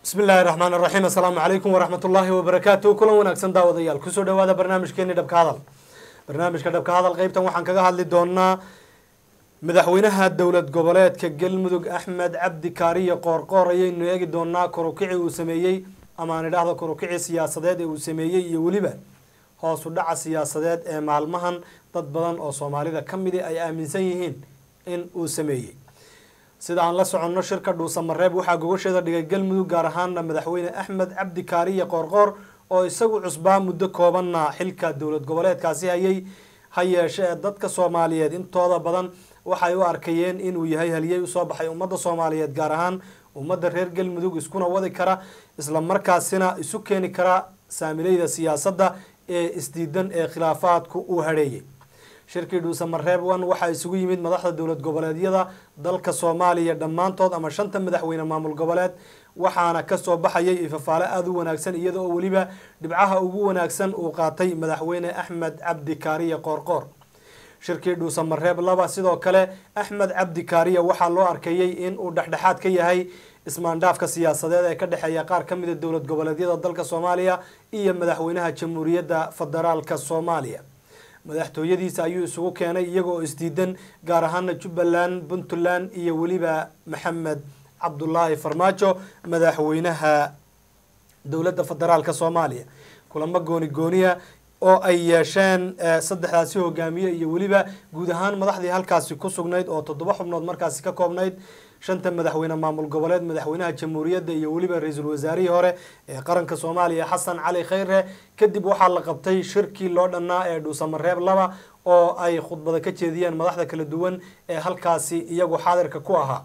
bismi illaahi raxmaan raxiim assalaamu calaykum waraxmat ullaahi wabarakaatu kulan wanaagsan daawadayaal kusoo dhawaada barnaamijkeeni dhabka hadal barnaamijka dhabka hadal qeybtan waxaan kaga hadli doonaa madaxweynaha dowlad goboleedka galmudug axmed cabdi kaariye qoorqoor ayaynu eegi doonaa korukici uu sameeyey ama aan idhaahdo korukici siyaasadeed ee uu sameeyey iyo weliba hoos u dhaca siyaasadeed ee maalmahan dad badan oo soomaalida ka midi ay aaminsan yihiin in uu sameeyey sida aan la soconno shirka dhuusamareeb waxaa gogosheeda dhigay galmudug gaar ahaana madaxweyne axmed cabdi kaariye qoorqoor oo isagu cusbaa muddo koobanna xilka dowlad goboleedkaasi hayay ha yeeshe ee dadka soomaaliyeed intooda badan waxay u arkayeen inuu yahay haliyey usoo baxay ummadda soomaaliyeed gaar ahaan ummadda reer galmudug iskuna wadi kara isla markaasina isu keeni kara saamileyda siyaasadda ee isdiidan ee khilaafaadku uu hadheeyey shirkii dhuusamareeb one waxaa isugu yimid madaxda dowlad goboleedyada dalka soomaaliya dhammaantood ama shanta madaxweyne maamul goboleed waxaana kasoo baxayay ifafaale aada u wanaagsan iyada oo weliba dhibcaha ugu wanaagsan uu qaatay madaxweyne axmed cabdi kaariye qoorqoor shirkii dhuusamareeb laba sidoo kale axmed cabdi kaariye waxaa loo arkayey in uu dhexdhexaad ka yahay ismaandhaafka siyaasadeed ee ka dhexeeya qaar ka mida dowlad goboleedyada dalka soomaaliya iyo madaxweynaha jamhuuriyadda federaalka soomaaliya madaxtooyadiisa ayuu isugu keenay iyagoo isdiidan gaar ahaana jubbaland puntland iyo weliba maxamed cabdulaahi farmaajo madaxweynaha dowladda federaalka soomaaliya kulamo gooni gooniya oo ay yeesheen saddexdaasi hogaamiye iyo weliba guud ahaan madaxdii halkaasi ku sugnayd oo toddoba xubnood markaasi ka koobnayd shanta madaxweyne maamul goboleed madaxweynaha jamhuuriyadda iyo weliba ra-iisul wasaarihii hore ee qaranka soomaaliya xasan cali khayre kadib waxaa la qabtay shirkii loo dhannaa ee dhuusamareeb laba oo ay khudbada ka jeediyeen madaxda kala duwan ee halkaasi iyagu xaadirka ku ahaa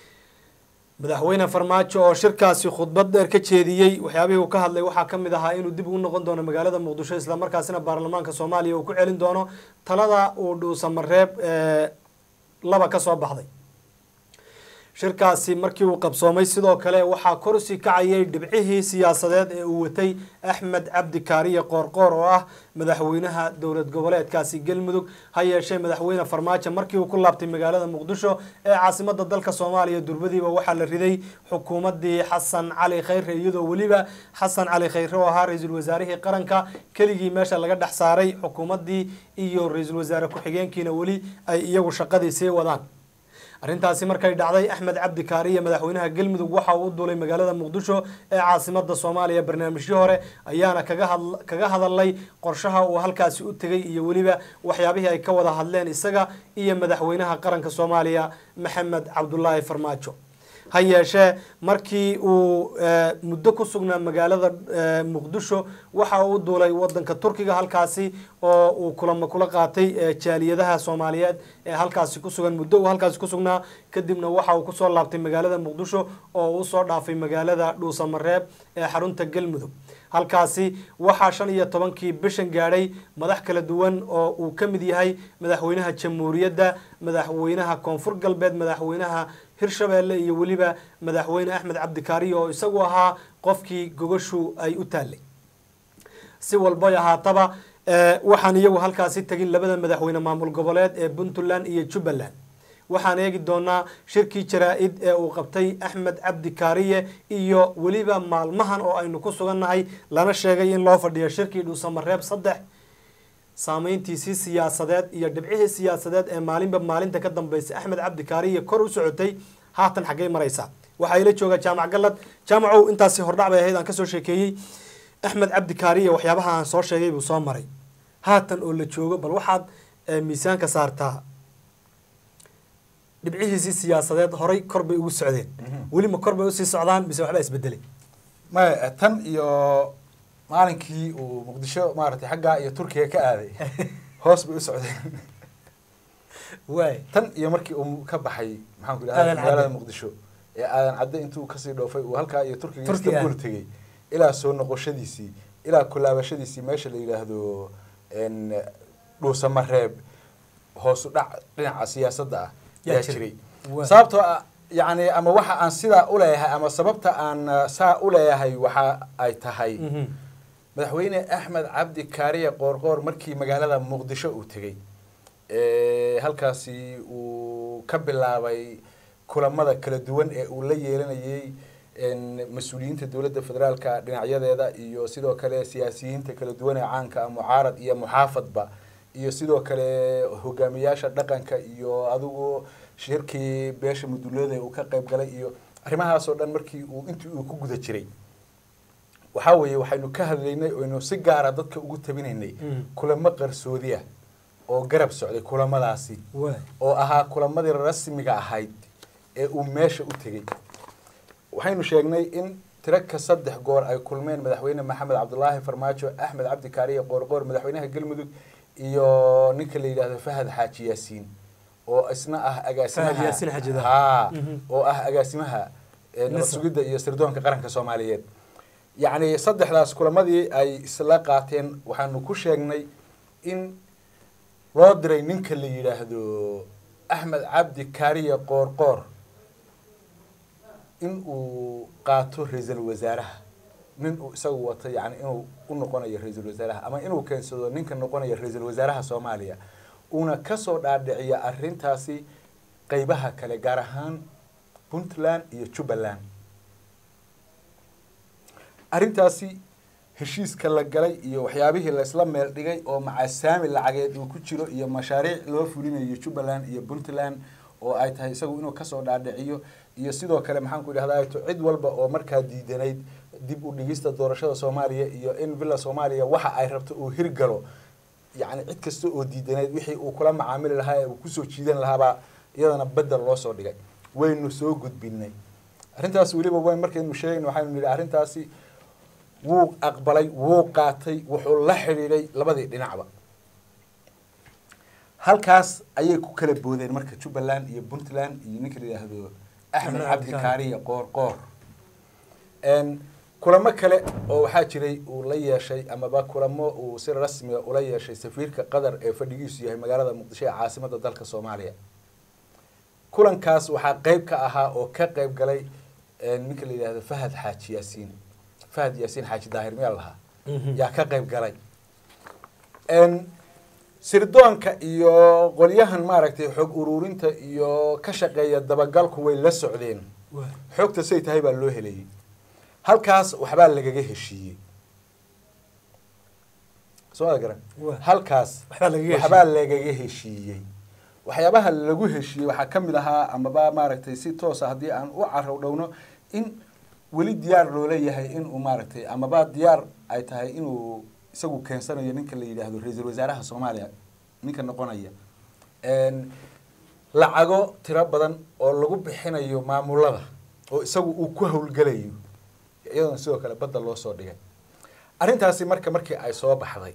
madaxweyne farmaajo oo shirkaasi khudbad dheer ka jeediyey waxyaabihii uu ka hadlay waxaa ka mid ahaa inuu dib ugu noqon doono magaalada muqdisho islamarkaasina baarlamaanka soomaaliya uu ku celin doono talada uu dhuusamareeb laba ka soo baxday shirkaasi markii uu qabsoomay sidoo kale waxaa korsi kacayay dhibcihii siyaasadeed ee uu watay axmed cabdi kaariye qoorqoor oo ah madaxweynaha dowlad goboleedkaasi galmudug ha yeeshee madaxweyne farmaajo markii uu ku laabtay magaalada muqdisho ee caasimada dalka soomaaliya durbadiiba waxaa la riday xukuumadii xasan cali khayre iyadoo weliba xasan cali khayre oo ahaa ra-iisul wasaarihii qaranka keligii meesha laga dhex saaray xukuumadii iyo ra-iisul wasaare ku-xigeenkiina weli ay iyagu shaqadii sii wadaan arrintaasi markay dhacday axmed cabdi kaariye madaxweynaha galmudug waxa uu u duulay magaalada muqdisho ee caasimada soomaaliya barnaamijyo hore ayaana kaga hadalay qorshaha uu halkaasi u tegay iyo weliba waxyaabihii ay ka wada hadleen isaga iyo madaxweynaha qaranka soomaaliya maxamed cabdulaahi farmaajo ha yeeshee markii uu muddo ku sugnaa magaalada muqdisho waxa uu u duulay wadanka turkiga halkaasi oo uu kulamo kula qaatay jaaliyadaha soomaaliyeed ee halkaasi kusugan muddo uu halkaasi kusugnaa kadibna waxa uu kusoo laabtay magaalada muqdisho oo uu usoo dhaafay magaalada dhuusamareeb ee xarunta galmudug halkaasi waxaa shan iyo tobankii bishan gaadhay madax kala duwan oo uu ka mid yahay madaxweynaha jamhuuriyadda madaxweynaha koonfur galbeed madaxweynaha hirshabeelle iyo weliba madaxweyne axmed cabdikaariye oo isagu ahaa qofkii gogashu ay u taallay si walbay ahaataba waxaan iyagu halkaasi tegin labada madaxweyne maamul goboleed ee puntland iyo jubbaland waxaan eegi doonaa shirkii jaraa-id ee uu qabtay axmed cabdi kaariye iyo weliba maalmahan oo aynu ku sugannahay lana sheegay in loo fadhiyo shirkii dhuusamareeb saddex saameyntiisii siyaasadeed iyo dhibcihii siyaasadeed ee maalinba maalinta ka dambeysay axmed cabdi kaariye kor u socotay haatan xaggey maraysaa waxaa ila jooga jaamac gallad jaamacow intaasi hordhac bay ahayd aan kasoo sheekeeyey axmed cabdi kaariye waxyaabaha aan soo sheegay buu soo maray haatan oo la joogo bal waxaad miisaanka saartaa dhibcihiisii siyaasadeed horay kor bay ugu socdeen welima kor bay usii socdaan mise waxbaa isbedelay maya tan iyo maalinkii uu muqdisho maaragtay xaggaa iyo turkiga ka aaday hoos bay u socdeen waay tan iyo markii uu ka baxay maxaan ku Aadan idhahda magaalada Cadde. muqdisho ee aadan cadde intuu kasii dhoofay uu halkaa iyo turkiga Turkiga. istanbul tegey ilaa soo noqoshadiisii ilaa kulaabashadiisii meesha la yidhaahdo n dhuusamareeb hoosu dhac dhinaca siyaasadda ah Yaa yaa jiray. jiray Waa. sababtoo ah yacni ama waxa aan sidaa uleeyahay ama sababta aan uh, saa uleeyahay waxa ay tahay Mhm. madaxweyne axmed cabdi kaariye qoorqoor markii magaalada muqdisho uu tegey ee, halkaasi uu ka bilaabay kulamada kala duwan ee uu la yeelanayey mas-uuliyiinta dowladda federaalka dhinacyadeeda iyo sidoo kale siyaasiyiinta kala duwan ee caanka ah mucaarad iyo muxaafadba iyo sidoo kale hogaamiyaasha dhaqanka iyo adigu shirkii beesha mudulooda uu ka qayb galay iyo arrimahaas oo dhan markii uu intii uu ku guda jiray waxaa weeye waxaynu ka hadlaynay oynu si gaara dadka ugu tabinaynay kulamo qarsoodi ah oo garab socday kulamadaasi oo ahaa kulamadii rasmiga ahayd ee uu meesha u tegey waxaynu sheegnay in tiraka saddex goor ay kulmeen madaxweyne maxamed cabdulaahi farmaajo axmed cabdi kaariye qoorqoor madaxweynaha galmudug iyo ninka la yidhaahdo fahad xaaji yaasiin oo isna ah agaasimaha oo ah agaasimaha nabad sugidda iyo sirdoonka qaranka soomaaliyeed yacni saddexdaas kulamadii ay isla qaateen waxaanu ku sheegnay in loo diray ninka la yidhaahdo axmed cabdi kaariye qoorqoor in uu qaato ra-iisul wasaaraha nin uu isagu wato yani inuu u noqonayo ra-iisul wasaaraha ama inuu keensado ninka noqonaya ra-iisul wasaaraha soomaaliya uuna kasoo dhaadhiciyo arrintaasi qeybaha kale gaar ahaan puntland iyo jubbaland arrintaasi heshiiska la galay iyo waxyaabihii laysla meel dhigay oo macasaami lacageed uu ku jiro iyo mashaariic loo fulinayo jubbaland iyo puntland oo ay tahay isagu inuu kasoo dhaadhiciyo iyo sidoo kale maxaan ku idhahdaa to cid walba oo markaa diidanayd dib u dhigista doorashada soomaaliya iyo in villa soomaaliya waxa ay rabto uu hirgalo yacni cid kasta oo diidanayd wixii uu kula macaamili lahaa ee uu kusoo jiidan lahaabaa iyadana bedel loo soo dhigay waynu soo gudbinay arrintaas weliba wayn markaynu sheegayna waxaynu nidhi arrintaasi wuu aqbalay wuu qaatay wuxuu la xidhiidhay labadii dhinacba halkaas ayay ku kala boodeen marka jubbaland iyo puntland iyo ninka la yidhaahdo axmed cabdi kaariye qoor qoor kulamo kale oo waxaa jiray uu la yeeshay amaba kulamo uu si rasmiga ula yeeshay safiirka qatar ee fadhigiisu yahay magaalada muqdisho ee caasimada dalka soomaaliya kulankaas waxaa qeyb ka ahaa oo ka qeyb galay ninka la yidhahdo fahad xaaji yaasiin fahad yaasiin xaaji daahir miyaa lahaa yaa ka qeyb galay sirdoonka iyo qolyahan maaragtay xog ururinta iyo ka shaqeeya dabagalku way la socdeen xogta say tahay baa loo helayay halkaas waxbaa lagaga heshiiyey soo ma garan halkaas waxbaa lagaga heshiiyey waxyaabaha lagu heshiiyey waxaa ka mid ahaa amaba maaragtay si toosa haddii aan u carow dhowno in weli diyaar loola yahay inuu maaragtay amaba diyaar ay tahay inuu isagu keensanayo ninka la yidhaahdo ra-iisul wasaaraha soomaaliya ninka noqonaya lacago tiro badan oo lagu bixinayo maamulada oo isagu uu ku howlgelayo iyadana sidoo kale badda loo soo dhigay arrintaasi marka markii ay soo baxday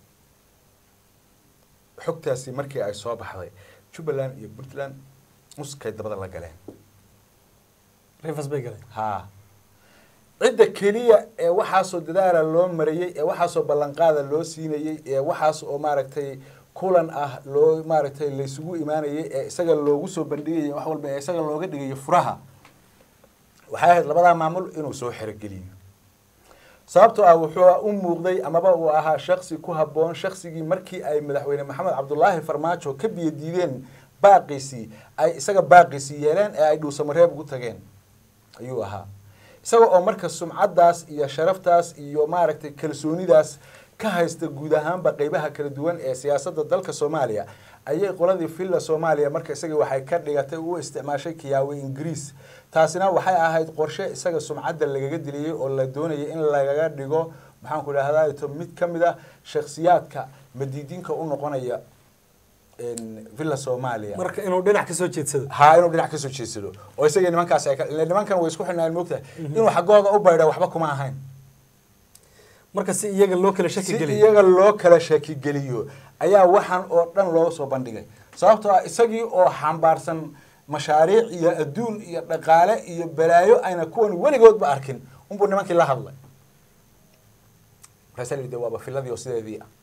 xogtaasi markii ay soo baxday jubbaland iyo puntland muskay dabada la galeen rivers bay galeen ha cidda keliya ee waxaasoo dadaala loo marayey ee waxaasoo ballanqaada loo siinayey ee waxaas oo maaragtay kulan ah loo maaragtay laysugu imaanayay ee isaga loogu soo bandhigaya wax walba ee isaga looga dhigayo furaha waxay ahayd labadaa maamul inuu soo xerogeliyo sababtoo ah wuxuu u muuqday amaba uu ahaa shaksi ku habboon shaksigii markii ay madaxweyne maxamed cabdulaahi farmaajo ka biyo diideen baaqiisii ay isaga baaqiisii yeeleen ee ay dhuusamareeb ugu tageen ayuu ahaa isaga oo marka sumcaddaas iyo sharaftaas iyo maaragtay kalsoonidaas ka haysta guud ahaanba qeybaha kala duwan ee siyaasadda dalka soomaaliya ayay qoladii villa soomaaliya marka isaga waxay ka dhigatay u isticmaashay kiyaawe ingiriis taasina waxay ahayd qorshe isaga sumcadda lagaga diliyey oo la doonayay in lagaga dhigo maxaanku idhahdaa to mid ka mid ah shakhsiyaadka madiidinka u noqonaya villa soomaaliya marka inuu dhinac kasoo jeedsado ha inuu dhinac kasoo jeedsado oo isagii nimankaas ay ile nimankan way isku xidhnaan moogtahay inuu xaggooda u baydha waxba kuma ahayn marka si iyaga loo kala shaki si geliyo iyaga loo kala shaki geliyo ayaa waxaan oo dhan loo soo bandhigay sababtoo ah isagii oo xambaarsan mashaariic iyo adduun iyo dhaqaale iyo balaayo ayna kuwan weligoodba arkin unbuu nimankii la hadlay markaasa la yidhi waaba filadii oo sideedii ah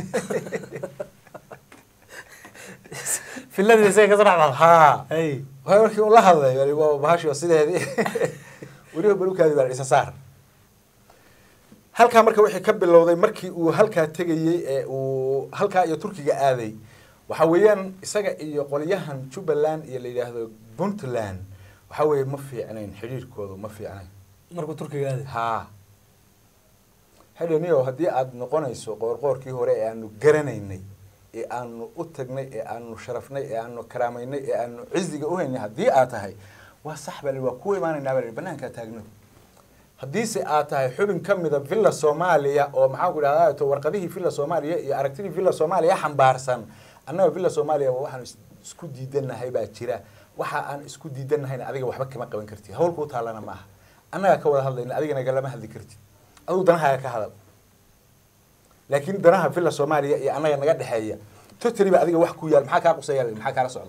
filadii isaga kasoo dhex baxda ha hay waay markii uu la hadlay wali waa bahashi oo sideedii weliba balukaadi baa isa saar halkaa marka wixii ka bilowday markii uu halkaa tegayey ee uu halkaa iyo turkiga aaday waxa weeyaan isaga iyo qolyahan jubbaland iyo la yidhaahdo puntland waxa weeye ma fiicnayn xidhiirkoodu ma fiicnayn markuu turkiga aaday haa xidhaniyo haddii aada noqonayso qoorqoorkii hore ee aanu garanaynay ee aanu u tagnay ee aanu sharafnay ee aanu karaamaynay ee aanu ciziga uhaynay haddii aad tahay waa sax baa la waa ku imaanaynaa baa la banaankaa taagno haddiise aad tahay xubin ka mida villa soomaaliya oo maxaan ku idhahdaa to warqadihii villa soomaaliya iyo aragtidii villa soomaaliya xambaarsan annaga villa soomaaliya waa waxaanu is- isku diidanahay baa jira waxa aan isku diidanahayna adiga waxba kama qaban kartid hawl kuu taallana maaha annagaa ka wada hadlayna adigana galama hadli kartid adigu danahaaga ka hadal laakiin danaha villa soomaaliya iyo annaga naga dhexeeya totally ba adiga wax ku yaal maxaa kaa quseeya maxaa kaala socda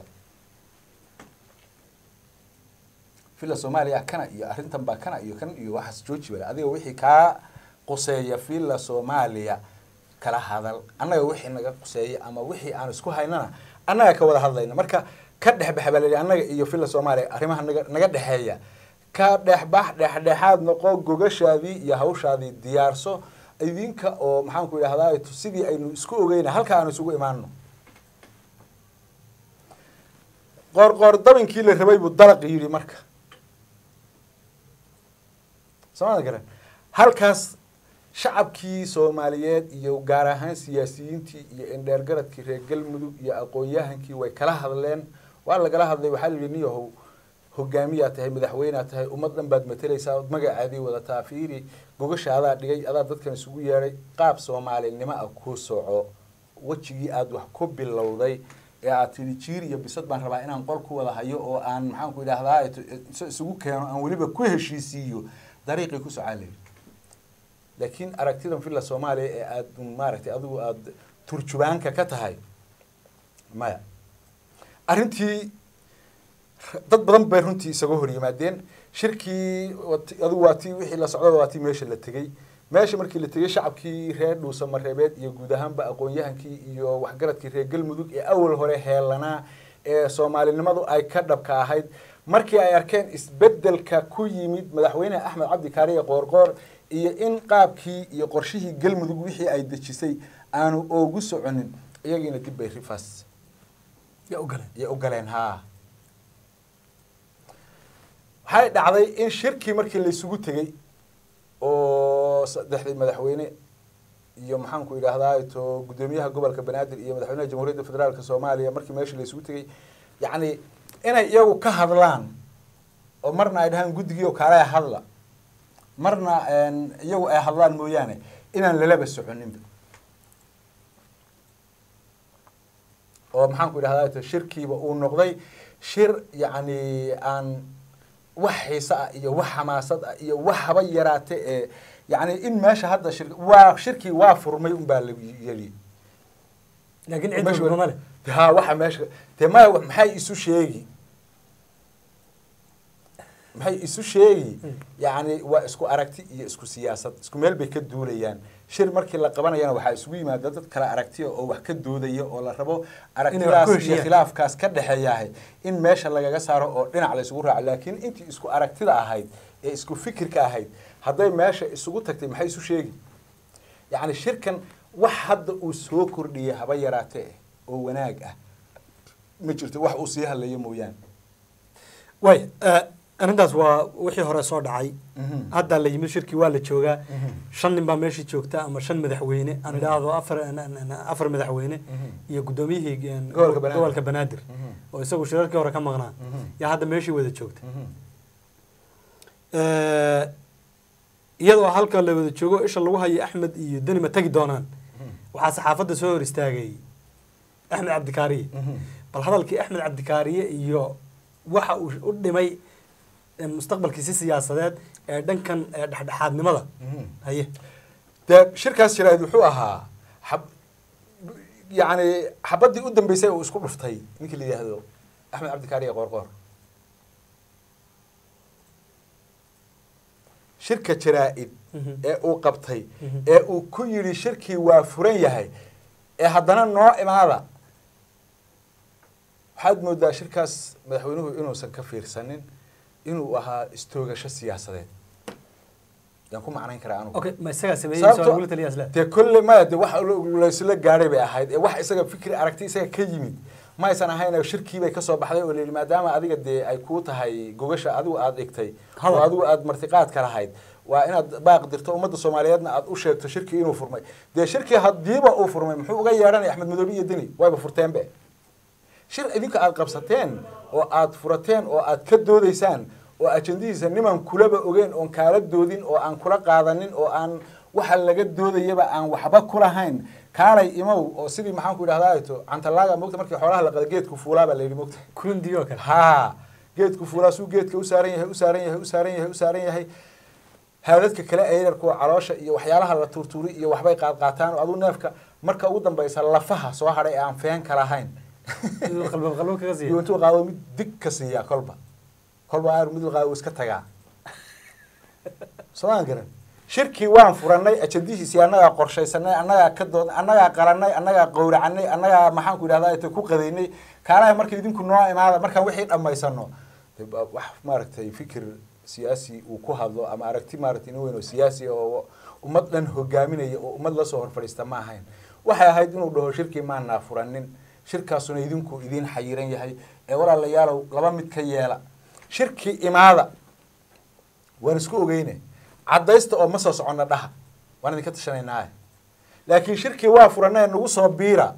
villa soomaaliya kana iyo arrintan baa kana iyo kan iyo waxaas jooji bale adiga wixii kaa quseeya villa soomaaliya kala hadal annaga wixii naga quseeya ama wixii aan isku haynana annaga ka wada hadlayna marka ka dhexbaxa baa la yidhi annaga iyo villa soomaaliya arrimaha naga naga dhexeeya ka dhexbax dhexdhexaad noqo gogashaadii iyo hawshaadii diyaarso idinka oo maxaan ku idhahdaa sidii aynu isku ogeyna halka aanu isugu imaano qoorqoor dabinkii la rabay buu dalaq yidhi marka soomada garan halkaas shacabkii soomaaliyeed iyo gaar ahaan siyaasiyiintii iyo indheergaradkii reer galmudug iyo aqoon-yahankii way kala hadleen waa lagala hadlay waxaa la yidhi niyahow hogaamiyaa tahay madaxweynea tahay ummad dhan baad mateleysaa ood magacaadii wadataa fiiri gogasha adaa dhigay adaa dadkan isugu yeedhay qaab soomaalinimo ah ku soco wejigii aada wax ku bilowday ee aad tidhi jiir iyo bisad baan rabaa inaan qol ku wada hayo oo aan maxaan ku idhahdaa is- isugu keeno aan weliba ku heshiisiiyo dariiqii ku socaa layidhi laakiin aragtidan villa soomaaliya ee aada maaragtay adigu aada turjubaanka ka tahay maya arrintii dad badan bay runtii isaga hor yimaadeen shirkii wat- adigu waa tii wixii la socdaba waa tii meesha la tegey meesha markii la tegey shacabkii reer dhuusa mareebeed iyo guud ahaanba aqoon-yahankii iyo waxgaradkii reer galmudug ee awal hore heelanaa ee soomaalinimadu ay ka dhabka ahayd markii ay arkeen isbedelka ku yimid madaxweyne axmed cabdi kaariye qoorqoor iyo in qaabkii iyo qorshihii galmudug wixii ay dejisay aanu oogu soconin iyagiina dib bay rifaas yaa u galeen iyo u galeen haa waxay dhacday in shirkii markii laysugu tegey oo saddexdii madaxweyne iyo maxaanku idhaahdaa to guddoomiyaha gobolka banaadir iyo madaxweynaha jamhuuriyadda federaalka soomaaliya markii meesha laysugu tegey yacni inay iyagu ka hadlaan oo marna ay dhahaan guddigii oo kaale hadla marna iyagu ay hadlaan mooyaane inaan lalaba soconinba oo maxaanku idhahdaa to shirkiiba uu noqday shir yacni aan wax xiise ah iyo wax xamaasad ah iyo wax haba yaraate ee yacni in meesha hadda shir waa shirkii waa furmay unbaa la yeli laakiin cid walba ma leh ha waxa meesha dee maya wa- maxay isu sheegi maxay isu sheegi yacni waa isku aragti iyo isku siyaasad isku meel bay ka duulayaan shir markii la qabanayana waxaa isugu yimaada dad kale aragtiya oo wax ka doodaya oo la rabo aragtidaas iyo heshiiyaan. khilaafkaas ka dhexeeyahay in meesha lagaga saaro oo dhinac la isugu raaco laakiin intii isku aragtida ahayd ee isku fikirka ahayd hadday meesha isugu tagtay maxay isu sheegi yacni shirkan wax hadda uu soo kordhiyay haba yaraate eh oo wanaag ah ma jirto wax uu sii hadlayo mooyaane way arrintaas waa wixii hore soo dhacay Mhm. hadda la yimid shirkii waa la joogaa Mhm. shan nin baa meeshii joogta ama shan madaxweyne aan idhaahdo afar afar madaxweyne Mhm. iyo guddoomiyihii een, Gobolka Banaadir. gobolka banaadir Mhm. oo isagu shirarkii hore ka maqnaa Mhm. yaa hadda meeshii wada joogta Mhm. Eh, iyadoo halka la wada joogo isha lagu hayo axmed iyo deni ma tegi doonaan Mhm. waxaa saxaafadda soo hor istaagay axmed cabdikaariye Mhm. bal hadalkii axmed cabdikaariye iyo waxa uu u dhimay eh, mustaqbalkiisi siyaasadeed ee dhankan eh, dhexdhexaadnimada Mhm. haye dee shirkaas jiraad wuxuu ahaa xab yacni xabaddii u dambeysay uu isku dhuftay ninkii la yidhaahdo axmed cabdikaariye qoorqoor shirka jaraa-id Mhm. ee uu qabtay Mhm. ee uu ku yidhi shirkii waa furan yahay ee haddana noo imaada waxaad moodaa shirkaas madaxweynuhu inuusan ka fiirsanin inuu ahaa istoogasho siyaasadeed yaan ku macnayn karaa anugu okay ma isagaa sameeyey Sababto- soo lagula taliya isle dee kolle maya de wax laysla gaadhay bay ahayd ee wax isaga fikri aragti isaga ka yimid ma aysan ahayn shirkiibay kasoo baxday oo layidhi maadaama adiga dee ay kuu tahay gogasha adigu aada dhigtay oo Hadal. adigu aada martiqaadka lahayd waa inaad baaq dirto ummadda soomaaliyeedna aada u sheegto shirkii inuu furmay dee shirkii hadiiba uu furmay muxuu uga yeedhanaya axmed madoobe iyo deni wayba furteenbe shir idinka aada qabsateen oo aada furateen oo aada ka doodaysaan oo ajandihiisa niman kulaba ogeen oon kaala doodin oo aan kula qaadanin oo aan waxa laga doodayaba aan waxba kulahayn kaalay imow oo sidii maxaan ku idhahdaa to cantalaaga mogta markii xoolaha la qada geedku fuulaa baa la yidhi mogta kundi oo kale ha geedku fuulaa suu geedka u saaran yahay u saaran yahay u saaran yahay u saaran yahay haadadka kale eyrarkuwa caloosha iyo waxyaalaha la tuurtuuri iyo waxbay qaadqaataan oo aduu neefka marka ugu dambaysa lafaha soo hadhay ee aan feen kala ahayn Inuu qalban qalban kaga iyo siiyo intuu qaado mid dig ka siiyaa kolba kolba aar mid qaado iska tagaa soo aan garan shirkii waan furanay ajandihiisii annagaa qorshaysanay annagaa ka dood annagaa qalanay annagaa qowracanay annagaa maxaan ku idhahdaa ita ku qadaynay kaalaha marka idinku noo imaada markaan wixii dhammaysano de ba- wax maaragtay fikir siyaasi uu ku hadlo ama aragti maaragtay nin weyn oo siyaasi oo ummad dhan hogaaminaya oo ummad lasoo hor fadhiista ma ahayn waxay ahayd inuu dhaho shirkii maanaa furanin shirkaasuna idinku idiin xayiran yahay ee walaalayaalow laba mid ka yeela shirkii imaada waan isku ogeyne caddaysta oo ma soo soconna dhaha waan idinka tashanaynaa laakiin shirkii waa furanay nagu soo biira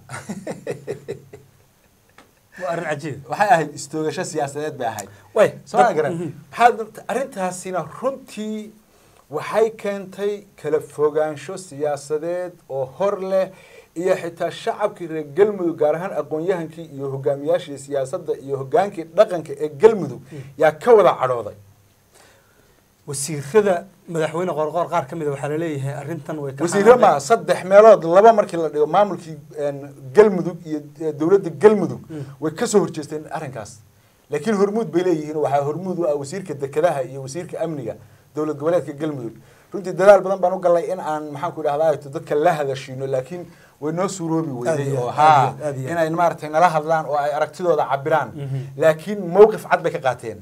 waa arrin cajiib waxay ahayd istoogasho siyaasadeed bay ahayd way soo ma garan maxaad arrintaasina runtii waxay keentay kala fogaansho siyaasadeed oo hor leh iyo xitaa shacabkii reer galmudug gaar ahaan aqoon-yahankii iyo hogaamiyaashii siyaasadda iyo hogaankii dhaqanka ee galmudug yaa ka wada cadhooday wasiirada madaxweyne qoorqoor qaar ka mid a waxaa laleeyahay arrintan way ka wasiiro ma saddex meelood laba markii la dhigo maamulkii een, galmudug iyo eh, dowladda galmudug way kasoo horjeesteen arrinkaas laakiin hormuud bay leeyihiin waxaa hormuud u ah wasiirka dekedaha iyo wasiirka amniga dowlad goboleedka galmudug runtii dadaal badan baan u galnay in aan maxaan ku idhahdaa to dadka la hadashiino laakiin way noo suuroobi Aad weyday iyo oo aad, haa aad iyo aad iyo aad. inay maaragtay nala hadlaan oo ay aragtidooda cabiraan Mhm. laakiin mowqif cad bay ka qaateen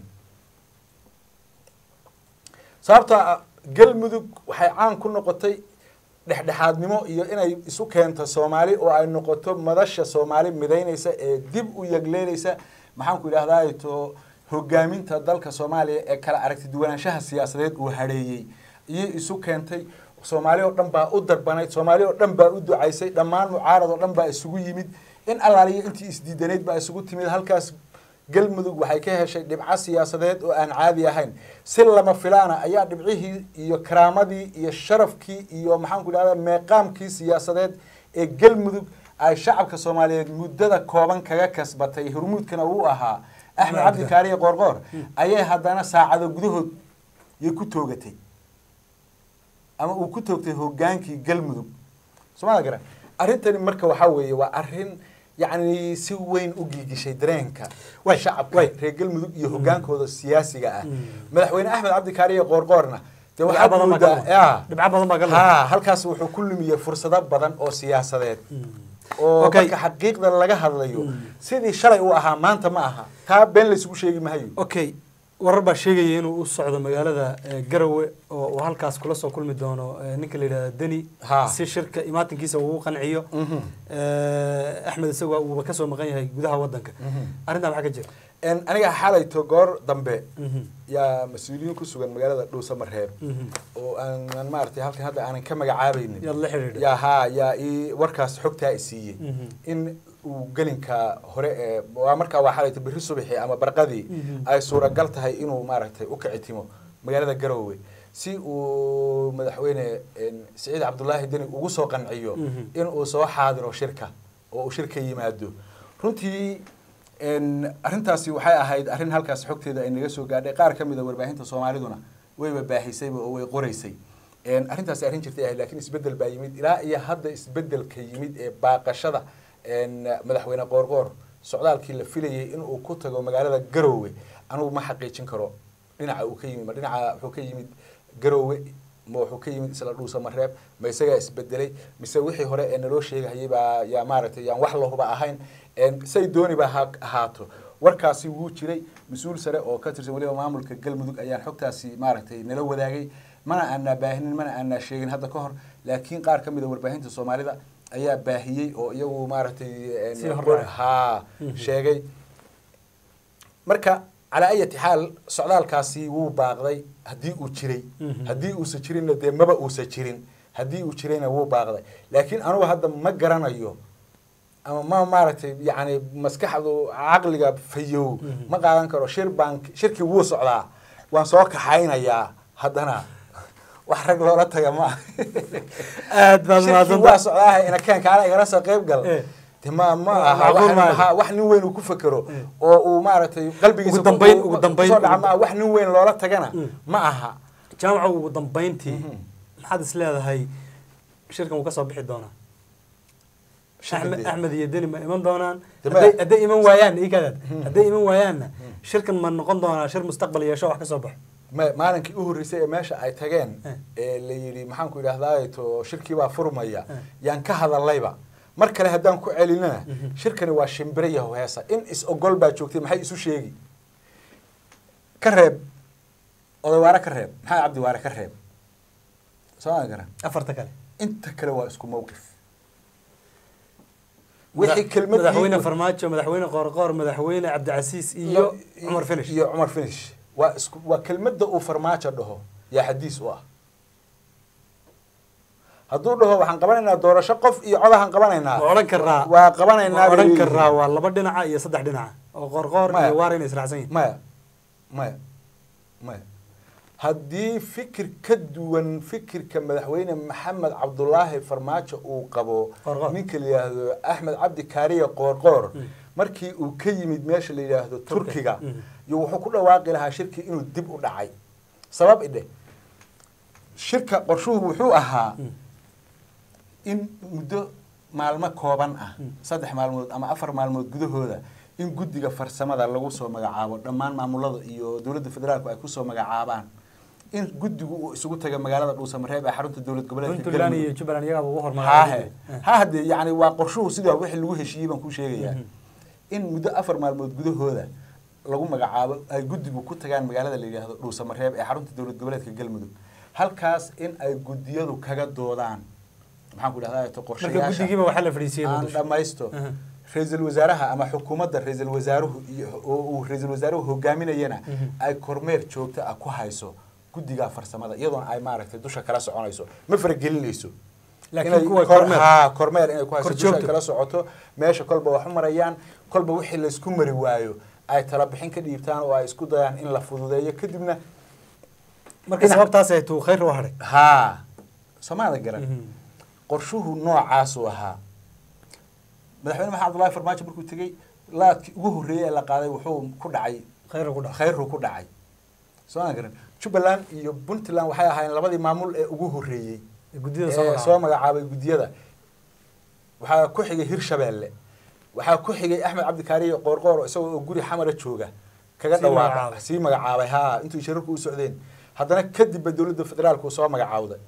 sababta ah, galmudug waxay caan ku noqotay dhexdhexaadnimo iyo inay isu keento soomaali oo ay noqoto madasha soomaali midaynaysa ee dib u yagleelaysa maxaan ku idhahdaa to hogaaminta dalka soomaaliya ee kala aragti duwanaanshaha siyaasadeed uu hadheeyey iyo isu keentay soomaali oo dhan baa u darbanayd soomaali oo dhan baa u ducaysay dhammaan mucaarad oo dhan baa isugu yimid in allaaliyo intii isdiidanayd baa isugu timid halkaas galmudug waxay ka heshay dhibco siyaasadeed oo aan caadi ahayn si lama filaana ayaa dhibcihii iyo karaamadii iyo sharafkii iyo maxaan ku idhahdaa meeqaamkii siyaasadeed ee galmudug ay shacabka soomaaliyeed muddada kooban kaga kasbatay hormuudkana uu ahaa axmed cabdi kaariye qoorqoor ayay haddana saacado gudahood yay ku toogatay ama uu ku toogtay hogaankii galmudug soomada garan arrintani marka waxaa weeye waa arrin yacni si weyn u giigishay dareenka Way, shacabka way. reer galmudug iyo hogaankooda siyaasiga ah Mm. madaxweyne axmed cabdi kaariye qoorqoorna dee Dhibco waxaad badan baa moodaa ka ya dhibco badan baa ka lumay. ha halkaas wuxuu ku lumiyey fursado badan oo siyaasadeed oo Okay. marka xaqiiqda laga hadlayo Mm. sidii shalay uu ahaa maanta ma aha taa been laysugu sheegi mahayo okay warar baa sheegaya inuu u socdo magaalada eh, garowe oo uu halkaas kula soo kulmi doono eh, ninka la yidhahda deni Ha. si shirka imaatinkiisa uu u qanciyo Mhm. Eh, axmed isaga uuba kasoo maqan yahay gudaha wadanka Mhm. arrintaa maxaa ka jira En aniga xalayto goor dambe Mhm. yaa mas-uuliyiin ku sugan magaalada dhuusamareeb Mhm. oo aanan maaragtay halkan hadda aanan ka magacaabaynin yaad la xidhiidhay yaa haa yaa ii warkaas xogtaa i siiyey Mhm. in uu gelinka hore ee waa markaa waa xalayto berri subaxii ama barqadii Mhm. ay suuragal tahay inuu maaragtay u kicitimo magaalada garoowe si uu madaxweyne en, siciid cabdulaahi deni ugu soo qanciyo Mhm. in uu soo xaadiro shirka oo uu shirka yimaado runtii en, arrintaasi waxay ahayd arrin halkaas xogteeda ay naga soo gaadhay qaar ka mid a warbaahinta soomaaliduna wayba baahisayba oo way qoraysay En, arrintaasi arrin jirtay ahayd laakiin isbeddel baa yimid ilaa iyo hadda isbeddelka yimid ee baaqashada en, madaxweyne qoorqoor socdaalkii la filayay in uu ku tago magaalada garoowe anugu ma xaqiijin karo dhinaca uu ka yimid ma dhinaca wuxuu ka yimid garoowe ma wuxuu ka yimid isla dhuusa mareeb ma isagaa isbedelay mise wixii hore ee naloo sheegahayay baa yaa maaragtay yaan wax lahuba ahayn En, say dooniba ha ahaato warkaasi wuu jiray mas-uul sare oo ka tirsan weliba maamulka galmudug ayaan xogtaasi maaragtay nala wadaagay mana aanaa baahinin mana aanaa sheegin hadda ka hor laakiin qaar ka mid a warbaahinta soomaalida ayaa baahiyey oo iyagu maaragtay een, Sii horraacay. haa sheegay marka calaa ayati xaal socdaalkaasi wuu baaqday haddii uu jiray Mhm. haddii uusa jirinna dee maba uusa jirin haddii uu jirayna wuu baaqday laakiin anugu hadda ma garanayo ama ma maaragtay yani maskaxdu caqliga fayow Mhm. ma qaadan karo shir baan shirkii wuu socdaa waan soo kaxaynayaa haddana wax rag loola taga ma aha aad baad shirkii waa mahadsantahay socdaaha ina keen kaana igala soo qayb gal Eh. de ma ma Ma- aha macquul wax- maaha. ha- wax nin weyn uu ku fekero Eh. oo uu maaragtay qalbigiisa Ugu dambayn- ku- ugu dambayn- kusoo dhaca ma aha wax nin weyn loola tagana Mm. ma aha jaamaca ugu dambayntii Mhm. maxaad is leedahay shirkan wuu ka soo bixi doonaa axmed Shirka axmed iyo deni ma iman doonaan Dee hadday ma- hadday iman waayaan ikadaad Mhm. hadday iman waayaanna shirkan ma noqon doonaa shir mustaqbal yeesho wax ka soo baxo ma- maalinkii u horreysay ee meesha ay tageen Eh. ee la yidhi maxaan ku idhahdaa to shirkii baa furmaya Eh. yaan ka hadallayba mar kale haddaan ku celinana Mhm. shirkani waa shimbire yaho heesa in is ogol baa joogtay maxay isu sheegi ka reeb odawaare ka reeb maxamed cabdi waare ka reeb soo ma garan afarta kale inta kale waa isku mawqif wixii kelmadii madaxweyne farmaajo madaxweyne qoorqoor madaxweyne cabdicasiis iyo cumar finish iyo cumar finish waa isku waa kelmadda uu farmaajo dhaho yaa xadiis u ah hadduu dhaho waxaan qabanaynaa doorasho qof iyo codahan qabanaynaa waa odhan karaa waa qabanaynaa waa odhan bay karaa waa laba dhinaca iyo saddex dhinaca oo qoorqoor Maya. iyo waar inay israacsan yihin maya maya maya haddii fikir ka duwan fikirka madaxweyne maxamed cabdulaahi farmaajo uu qabo Qoorqoor. ninka la yidhaahdo axmed cabdi kaariye qoorqoor Mm. markii uu ka yimid meesha la yidhaahdo turkiga Mm. iyo wuxuu ku dhawaaqi lahaa shirkii inuu dib u dhacay sabab idhe shirka qorshuhu wuxuu ahaa Mm. in muddo maalmo kooban ah Mm. saddex maalmood ama afar maalmood gudahooda in guddiga farsamada lagu soo magacaabo dhammaan maamulada iyo dowladda federaalku ay kusoo magacaabaan in guddigu uu isugu taga magaalada dhuusamareeb ee xarunta dowlad goboleedka puntland iyo galmudug jubbaland iyagaaba ugu hormaray haahe ha haddee yani waa qorshuhu sidaa wixii lagu heshiiyey baan ku sheegayaa Mhm. in muddo afar maalmood gudahooda lagu magacaabo ay guddigu ku tagaan magaalada la yidhaahdo dhuusamareeb ee xarunta dowlad goboleedka galmudug halkaas in ay guddiyadu kaga doodaan maxaan ku idhahdaa to marka qorshayaasha guddigiiba waxaa la fadhiisiyey aan muqdisho dhamaysto Aha. ra-iisul wasaaraha ama xukuumadda ra-iisul wasaaruhu iyo oo uu ra-iisul wasaaruhu hogaaminayana Mhm. ay kormeer joogto ah ku hayso guddiga farsamada iyadoona ay maaragtay dusha kala soconayso ma faragelinayso laakiin inay kuwa kor- kormeer haa, kormeer inay ku hayso Kor dusha joogto. kala socoto meesha kolba wax u marayaan kolba wixii laysku mari waayo ay tala bixin ka dhiibtaan oo ay isku dayaan in la fududeeyo kadibna marka dhinac- sababtaas ay tuu khayr u hadhay haa somaada garan Mhm. qorshuhu noocaasuu ahaa madaxweyne maxamed abdullahi farmaajo markuu tegey laadkii ugu horreeyey ee la qaaday wuxuu ku dhacay khayr ku dhaca khayruu ku dhacay soo ma garan jubbaland iyo puntland waxay ahaayeen labadii maamul ee ugu horreeyey guddida soo ee magacaabay. soo magacaabay guddiyada waxaa ku xigay hirshabeelle waxaa ku xigay axmed cabdikaariyo qoorqoor isagoo oo guri xamara jooga kaga Sii dhawaaqa magacaabay. sii magacaabay haa intuu shirarku u socdeen haddana kadibba dowladda federaalku soo magacaawday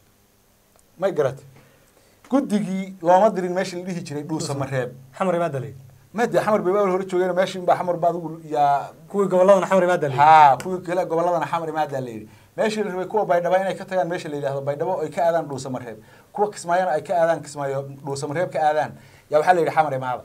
may garatay guddigii looma dirin meeshii la dhihi jiray dhuusamareeb xamar imaa dalay made xamar bay baabal hore joogeen meeshin baa xamar ba adigu yaa kuwii goboladana xamar imaa dalay haa kuwii kale goboladana xamar imaadaa la yidhi meeshii la rabay kuwa baydhabo inay ka tagaan meesha la yidhahdo baydhabo ay ka aadaan dhuusamareeb kuwa kismaayona ay ka aadaan kismaayo dhuusamareeb ka aadaan yaa waxaa la yidhi xamar imaada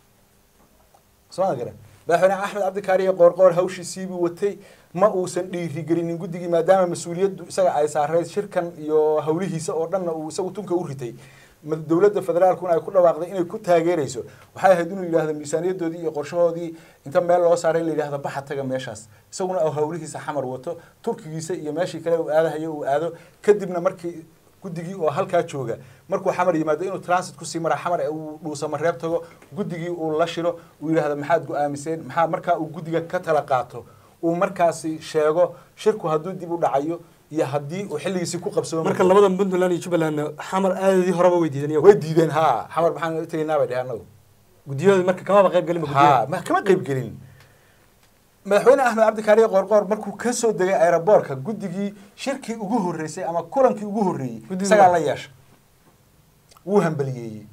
soo ma garan madaxweyne axmed cabdikaariye qoorqoor hawshiisiibuu watay ma uusan dhiirigelinin guddigii maadaama mas-uuliyaddu isaga ay saarayd shirkan iyo hawlihiisa oo dhanna uu isagu tunka u ritay ma- dowladda federaalkuna ay ku dhawaaqday inay ku taageerayso waxay ahayd inuu yidhahdo miisaaniyadoodii iyo qorshahoodii inta meel loo saaray in la yidhahdo baxa taga meeshaas isaguna uu hawlihiisa xamar wato turkigiisa iyo meeshii kale uu aadahayo uu aado kadibna markii guddigii oo halkaa jooga markuu xamar yimaado inuu transit kusii mara xamar ee uu dhuusamareeb tago guddigii uu la shiro uu yidhahdo maxaad go-aamiseen maxaa markaa uu guddiga ka tala qaato uu markaasi sheego shirku hadduu dib u dhacayo iyo haddii uu xilligiisii ku qabsoomo marka labada puntland iyo jubbaland xamar aadadii horeba way diideen iyagu way diideen haa xamar maxaan u tegaynaa bay dheheen anagu guddiyadooda marka kamaba qayb gelin ba haa guddiyada ma kama qayb gelin madaxweyne axmed cabdikaariye qoorqoor markuu ka soo degay aeroboortka guddigii shirkii ugu horreysay ama kulankii ugu horreeyey Guddigu isagaa waa- la yeesha wuu hambaliyeeyey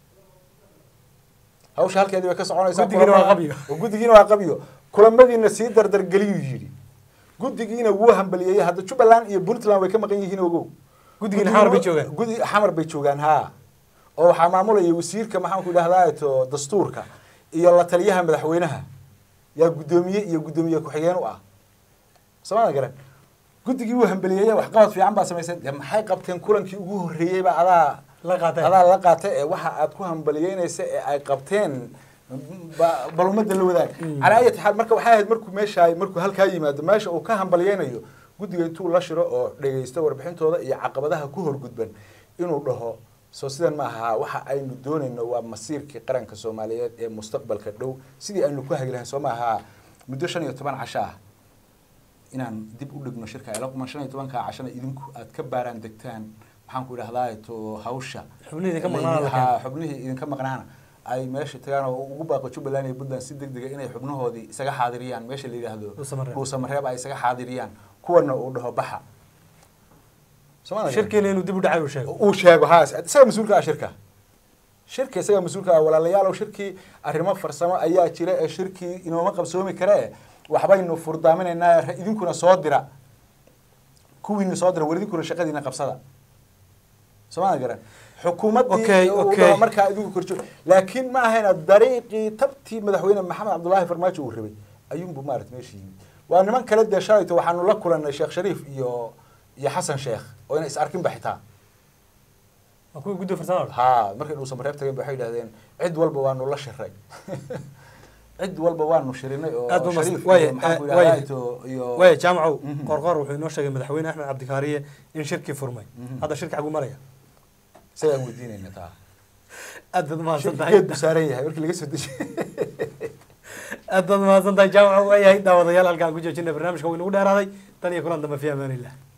hawsha halkeedii bay ka soconaysaa Guddigiina waa kulama- qabyo. oo guddigiina waa qabyo kulamadiina sii dardargeliyuu yidhi guddigiina wuu hambaliyeeyey hadda jubbaland iyo puntland way ka maqan yihiin ogow Guddigiina xamar bay joogaan. guddi xamar bay joogaan haa oo waxaa maamulaya wasiirka maxaan ku idhahdaa to dastuurka iyo la taliyaha madaxweynaha yaa guddoomiye iyo guddoomiye ku-xigeen u ah soomada garan guddigii uu hambeliyeeye waxqabad fiican baa samaysay dee maxay qabteen kulankii ugu horreeyeyba adaa la qaatay adaa la qaatay ee waxa aad ku hambaliyeynaysa ee ay qabteen ba- bal ummadda la wadaag calaa ayati xaal marka waxay ahayd markuu meeshaa markuu halkaa yimaado meesha uu ka hambaliyeynayo guddiga intuu la shiro oo dhegaysto warbixintooda iyo caqabadaha ku horgudban inuu dhaho soo sidan ma aha waxa aynu doonayno waa masiirkii qaranka soomaaliyeed ee mustaqbalka dhow sidii aynu ku hagi lahayn soo ma aha muddo shan iyo toban casho ah inaan dib u dhigno shirka ila quman shan iyo tobankaa cashana idinku aad ka baaraan degtaan maxaan ku idhahdaa to hawsha Xubnihii idinka maqnaana la keeno. Ha, xubnihii idinka maqnaana ay meesha tagaan oo ugu baaqo jubbaland iyo puntland si degdega inay xubnahoodii isaga xaadiriyaan meesha la yidhaahdo Dhuusamareeb. dhuusamareeb ay isaga xaadiriyaan kuwana uu dhaho baxa Soomaalida garan? shirkiina inuu dib u dhacay uu sheego uu sheego ha isaga mas-uulka ah shirka shirka isaga mas-uulka ah walaalayaalow shirkii arrimo farsamo ayaa jira ee shirkii inooma qabsoomi kare waxbaynu furdaaminaynaa idinkuna soo dira kuwiina soo dira war idinkuna shaqadiina qabsada soomaalia garan xukuumaddii Okay, uu okay. dhaho markaa idinku korjo laakiin ma ahayna dariiqii tabtii madaxweyne maxamed cabdullaahi farmaajo uu rabay ayuunbu maarata meesha yimid waa niman kale dee shalayto waxaanu la kulannay sheekh shariif iyo iyo xasan sheekh oo ina is arkinba xitaa waa kuwii guddi farsamo haa markay dhuusan mareeb tageen ba waxay yidhahdeen cid walba waanu la shiray cid walba waanu shirinay oo aad ba mas- shariif waaye, iyo maxaan ku eh, waaye. idhahdaa to- iyo waaya jaamacow Mhm. qorqor wuxuu inoo sheegay madaxweyne axmed cabdikaariye in shirkii furmay Mhm. hadda shirki xaguu maraya isagaan weydiinayna taa aad baad mahadsan tahay shirkeed buu saaran yahay markii laga soo dejiye aad baad mahadsan tahay jaamacow waayahay daawadayaal halkaan ku joojina barnaamijka wuu inagu dheeraaday tan iyo kulan dambe fi amaanillah